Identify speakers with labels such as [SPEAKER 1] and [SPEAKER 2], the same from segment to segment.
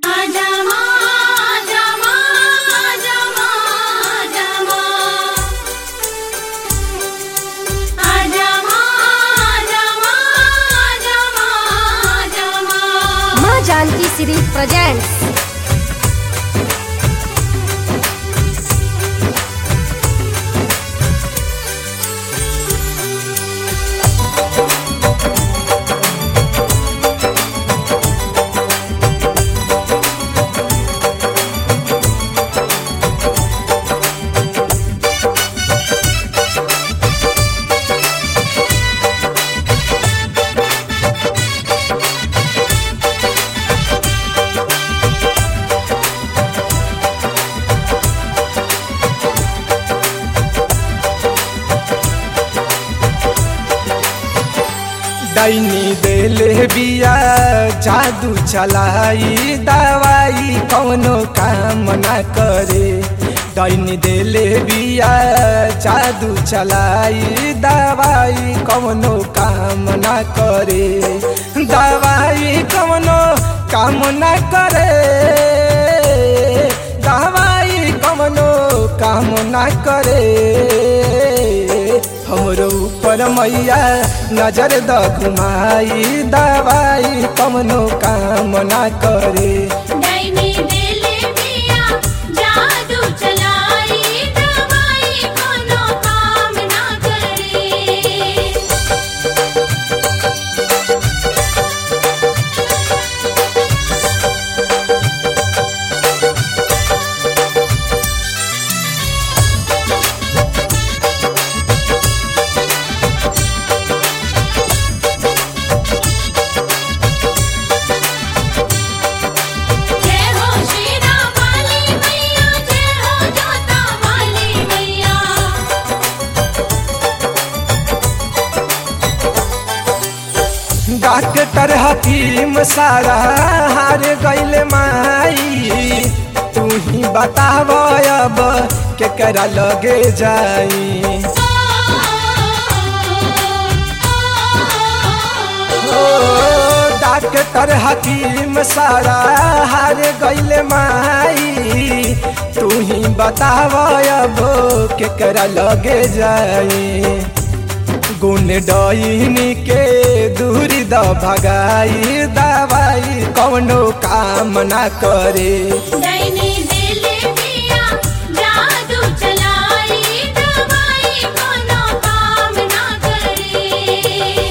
[SPEAKER 1] आजमा आजमा आजमा आजमा आजमा आजमा आजमा आजमा
[SPEAKER 2] माँ जानकी सीरीज प्रेजेंट्स
[SPEAKER 3] दैनी देले बिया जादू चलाई दवाई कौनो काम न करे दैनी देले बिया जादू चलाई दवाई कौनो काम न करे दवाई कौनो काम न करे दवाई कौनो काम न करे हमरो ऊपर मैया नजर द घुमाई दवाई कमनो काम ना करे
[SPEAKER 1] दैनी दिले पिया जादू चलाई दवाई कोनो काम ना करे जय हो श्री राम वाली मैया जय हो जोता वाली मैया
[SPEAKER 3] डॉक्टर हकीम सारा हार गइल माई तू ही बताव अब केकरा लगे जाई ओ डॉक्टर हकीम सारा हार गइल माई तू ही बताव अब केकरा लगे जाई गुण डईनी के दूरी द भगाई दवाई कौनो काम ना करे
[SPEAKER 1] दैनी दिले पिया जादू चलाई दवाई कोनो काम ना करे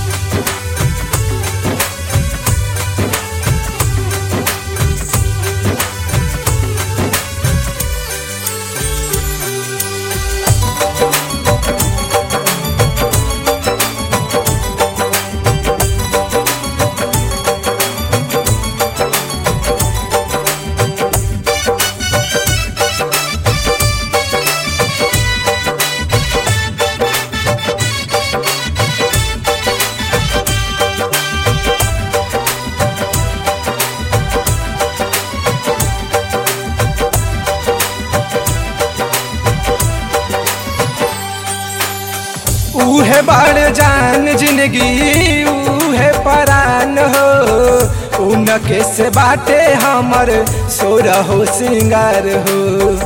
[SPEAKER 3] उहे बड़ जान जिंदगी उहे परान हो उनके से बाटे हमर सोर हो सिंगार हो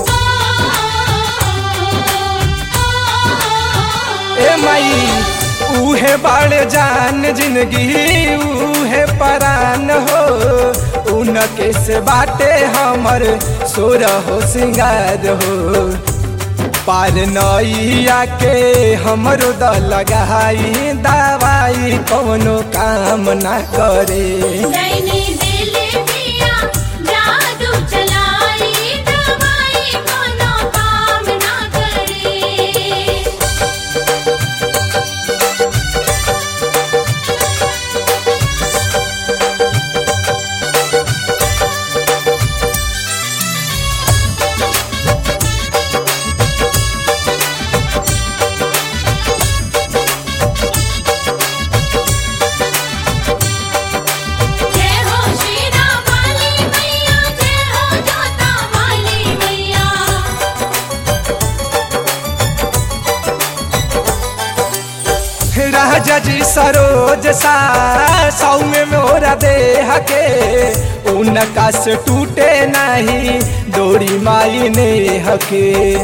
[SPEAKER 3] ए माई उहे बड़ जान जिंदगी उहे परान हो उनके से बाटे हमर सोर हो सिंगार हो पार नैया के हमरो द लगाई दवाई कौनो काम ना करे
[SPEAKER 1] दैनी दिले पिया जादू चलाई दवाई कोनो काम ना करे जय हो
[SPEAKER 3] राजा जी सरोज सा सौ में मोरा देह के उनका से टूटे नहीं डोरी माई ने हके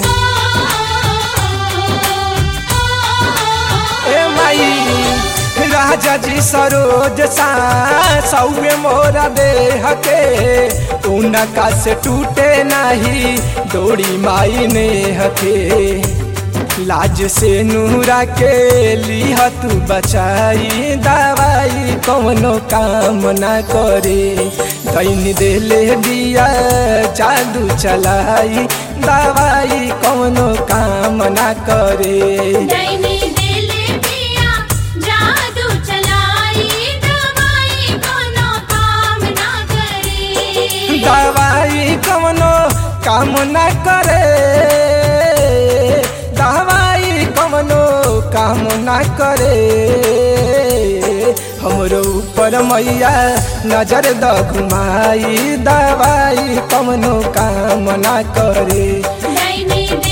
[SPEAKER 3] ए माई राजा जी सरोज सा सौ में मोरा देह के उनका से टूटे नहीं डोरी माई ने हके लाज से नूरा के लिह तू बचाई दवाई कौनो काम ना करे दैन देले दिया जादू चलाई दवाई कौनो काम ना करे
[SPEAKER 1] दैनी दिले पिया जादू चलाई दवाई कोनो काम ना करे
[SPEAKER 3] दवाई कौनो काम ना करे दवाई कौनो काम ना करे हमरो ऊपर मैया नजर द घुमाई दवाई कौनो काम ना करे
[SPEAKER 1] दैनी